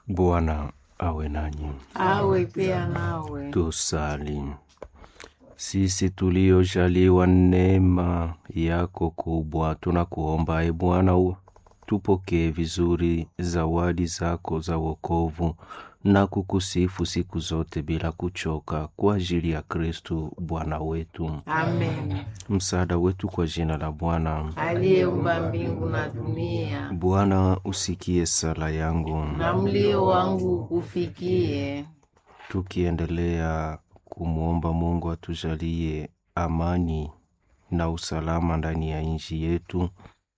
Bwana awe nanyi. awe pia nawe. Tusali. Sisi tuliojaliwa neema yako kubwa, tunakuomba e Bwana, u- tupokee vizuri zawadi zako za wokovu na kukusifu siku zote bila kuchoka, kwa ajili ya Kristu Bwana wetu. Amen. Msaada wetu kwa jina la Bwana. Aliyeumba mbingu na dunia, Bwana, usikie sala yangu. na mlio wangu ukufikie. tukiendelea kumwomba Mungu atujalie amani na usalama ndani ya nchi yetu,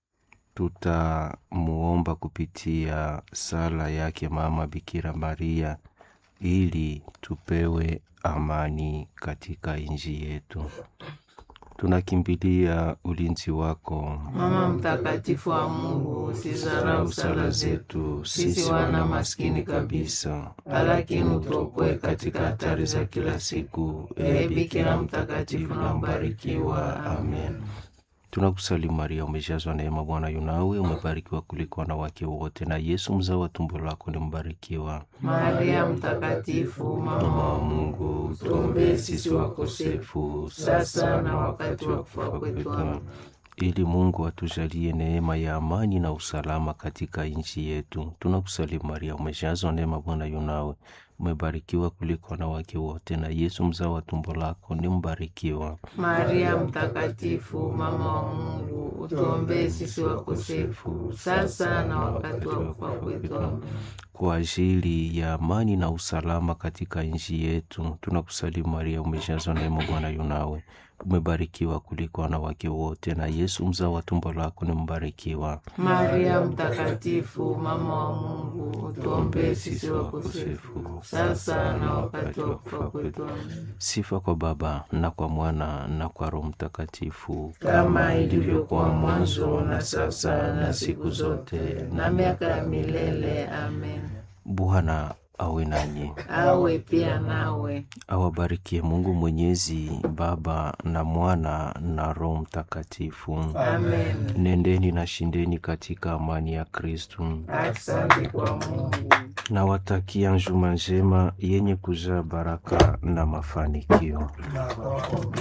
tutamuomba kupitia sala yake Mama Bikira Maria ili tupewe amani katika nchi yetu. Tunakimbilia ulinzi wako Mama mtakatifu wa Mungu, usizarau sala zetu sisi wana maskini kabisa, lakini utuokoe katika hatari za kila siku. Ee Bikira mtakatifu na mbarikiwa. Amen. Tunakusalimu Maria, umejazwa neema, Bwana yunawe, umebarikiwa kuliko wanawake wote, na Yesu mzao wa tumbo lako ni mbarikiwa. Maria mtakatifu, mama wa Mungu, tuombee sisi wakosefu, sasa na wakati wa kufa kwetu. Amen. ili Mungu atujalie neema ya amani na usalama katika nchi yetu. Tunakusalimu Maria, umejazwa neema, Bwana yunawe, umebarikiwa kuliko wanawake wote, na Yesu mzao wa tumbo lako ni mbarikiwa. Maria mtakatifu, mama wa Mungu, utuombee sisi wakosefu, sasa na wakati wa kufa kwetu. Amen. kwa ajili ya amani na usalama katika nchi yetu. Tunakusalimu Maria, umejazwa neema, Bwana yunawe, umebarikiwa kuliko wanawake wote, na Yesu mzao wa tumbo lako ni mbarikiwa. Maria mtakatifu, mama wa Mungu, utuombee sisi wakosefu, sasa na wakati wa kufa kwetu. Amen. Sifa kwa Baba na kwa Mwana na kwa Roho Mtakatifu, kama ilivyokuwa mwanzo na sasa na siku zote na miaka ya milele. Amen. Bwana awe nanyi, Awe pia nawe. awabarikie Mungu Mwenyezi, Baba na Mwana na Roho Mtakatifu. Amen. Nendeni na shindeni katika amani ya Kristu. Asante kwa Mungu. Nawatakia njuma njema yenye kujaa baraka na mafanikio.